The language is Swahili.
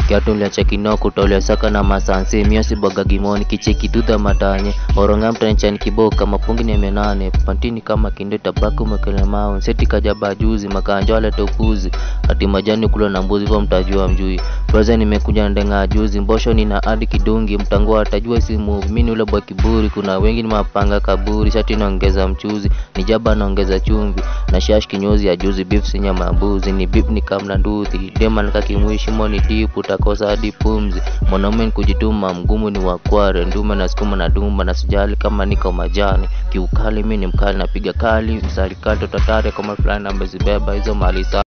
kiatu liacha kinoko tolea saka na masanse miosi boga gimoni kicheki tuta matanye oronga mtani chani kiboka mapungi ni menane pantini kama kinde tabaku mekele mawe seti kajaba juzi makanja wale topuzi ati majani kula na mbuzi vo mtajua mjui Roza nimekuja na ndenga juzi mbosho nina hadi kidungi mtango atajua simu mini ule bwa kiburi kuna wengi ni mapanga kaburi shati naongeza mchuzi ni jaba naongeza chumvi na shash kinyozi ya juzi beef si nyama ya mbuzi ni beef ni kamna nduthi dema nikakimwishi moni dipu utakosa hadi pumzi mwanaume ni kujituma mgumu ni wakware ndume na sukuma na dumba na sijali kama niko majani kiukali mi ni mkali napiga kali msarikali totatare kama fulani amezibeba hizo mali sa